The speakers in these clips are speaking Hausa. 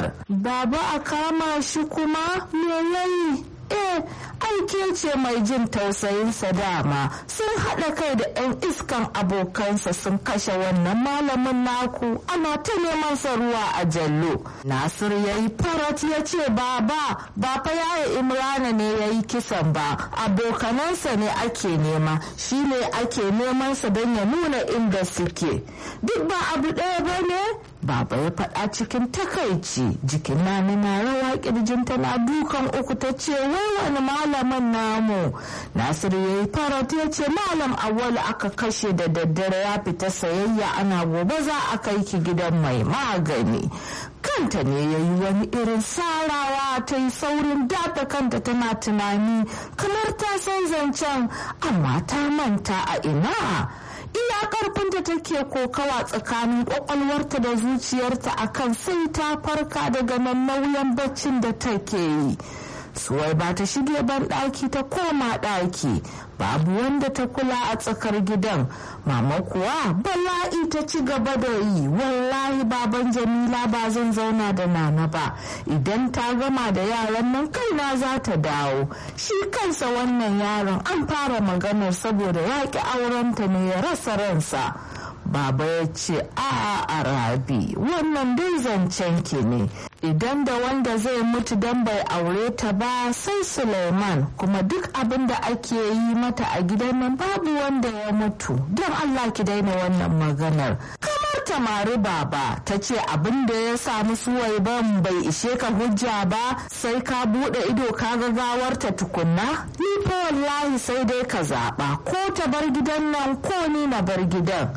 maganar baba a kama shi kuma me yayi eh aike ce mai jin tausayinsa dama sun haɗa kai da 'yan iskan abokansa sun kashe wannan malamin naku ana ta neman sa ruwa a jallo nasir ya yi farat ya ce baba ba fa yaya imrana ne ya yi kisan ba abokanansa ne ake nema shi ne ake neman sa don ya nuna inda suke duk ba abu ɗaya ba ne Baba ya faɗa cikin takaici jikin nani na rawa kirjinta na dukan uku ta ce wai wani malamin namu Nasiru ya yi farat ya ce malam awwalu aka kashe da daddare ya fita sayayya ana gobe za a kai ki gidan mai magani kanta ne ya yi wani irin sarawa ta yi saurin dafa kanta tana tunani kamar ta san zancen amma ta manta a ina iya karfinta take kokawa tsakanin kwakwalwarta da zuciyarta akan sai ta farka daga nan nauyin baccin da take yi suwai ba ta shige ban ɗaki ta koma ɗaki babu wanda ta kula a tsakar gidan mama kuwa bala'i ta ci gaba da yi wallahi baban jamila ba zan zauna da nana ba idan ta gama da yaran nan kaina za ta dawo shi kansa wannan yaron an fara maganar saboda yaƙi aurenta ne ya rasa ransa baba ya ce a arabi wannan dai zancen ki ne idan da wanda zai mutu don bai aure ta ba sai suleiman kuma duk abin da ake yi mata a gidan nan babu wanda ya mutu don allah ki daina wannan maganar kamar tamari baba ta ce abin da ya samu suwaiban bai ishe ka hujja ba sai ka bude ido ka ga gawarta tukunna ni fa wallahi sai dai ka zaba ko ta bar gidan nan ko ni na bar gidan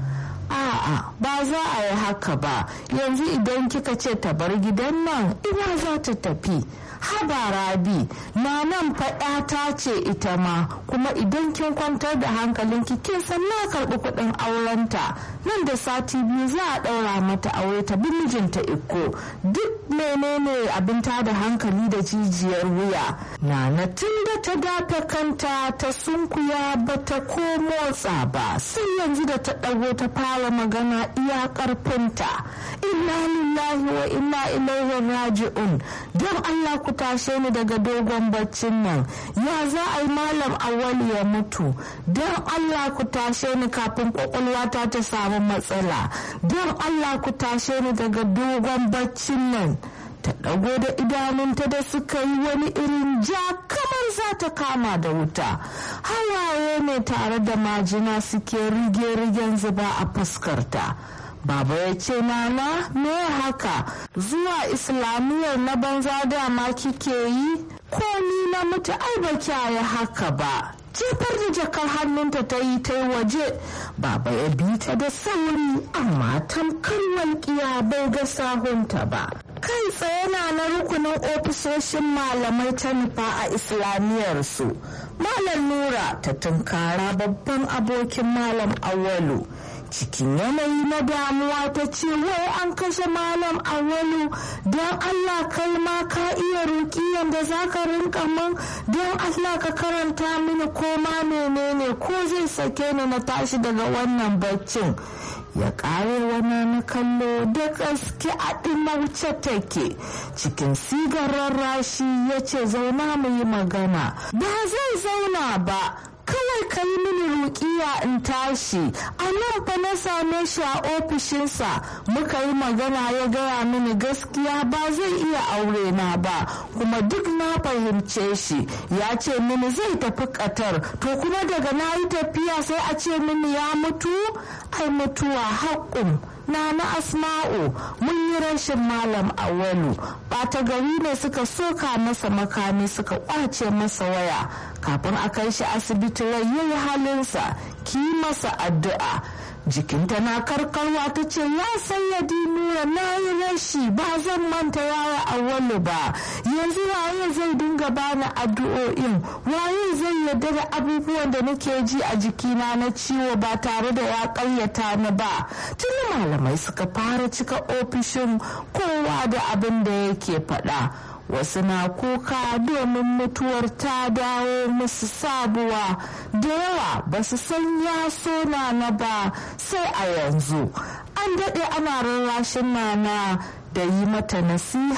A'a ba za a yi haka ba yanzu idan kika ce ta bar gidan nan ina za ta tafi haba rabi na nan faɗata ce ita ma kuma idan kin kwantar da hankalinki kin san na karɓi kuɗin aurenta nan da sati biyu za a ɗaura mata aure ta bi mijinta iko duk menene abin da hankali da jijiyar wuya nana tun da ta dafa kanta ta sunkuya ba ta ko motsa ba sai yanzu da ta ɗago ta fara magana iya ƙarfinta inna lillahi wa inna ilaihi raji'un don allah ku tashe ni daga dogon baccin nan ya za a yi malam awali ya mutu don allah ku tashe ni kafin kwakwalwata ta samu matsala don allah ku tashe ni daga dogon baccin nan ta ɗago da idanunta da suka yi wani irin ja kamar za ta kama da wuta hawaye ne tare da majina suke rige-rigen zuba a fuskarta Baba ya ce nana me haka zuwa islamiyyar na banza dama kike yi ko ni na mutu ai ba kyaye haka ba jefar da jakar hannunta ta yi ta waje baba ya bi ta da sauri amma tamkar walƙiya bai ga sahunta ba kai tsaye na na rukunin ofisoshin malamai ta nufa a islamiyyar su malam nura ta tunkara babban abokin malam awalu cikin yanayi na damuwa ta ce wai an kashe malam awalu don allah kai ma ka iya rukiyan da za ka rinka man don allah ka karanta mini ko ma menene ko zai sake ni na tashi daga wannan baccin ya kare wani na kallo da gaske a ɗimauce take cikin sigarar rashi ya ce zauna mu yi magana ba zai zauna ba kawai ka yi mini rukiya in tashi a nan fa na same shi a ofishinsa muka yi magana ya gaya mini gaskiya ba zai iya aure na ba kuma duk na fahimce shi ya ce mini zai tafi katar to kuma daga na yi tafiya sai a ce mini ya mutu ai mutuwa haƙƙun na na asma'u mun yi rashin malam awalu ɓata gari ne suka soka masa makami suka kwace masa waya kafin a kai shi asibiti rai yayi halinsa ki masa addu'a jikinta na karkarwa ta ce ya sayyadi nura na yi rashi ba zan manta yaya awalu ba yanzu waye zai dinga bani addu'o'in waye zai yarda da abubuwan da nake ji a jikina na ciwo ba tare da ya ƙaryata ni ba tuni malamai suka fara cika ofishin kowa da abin da yake faɗa wasu na kuka domin mutuwar ta dawo musu sabuwa da yawa ba su san ya so na ba sai a yanzu an daɗe ana rarrashin nana da yi mata nasiha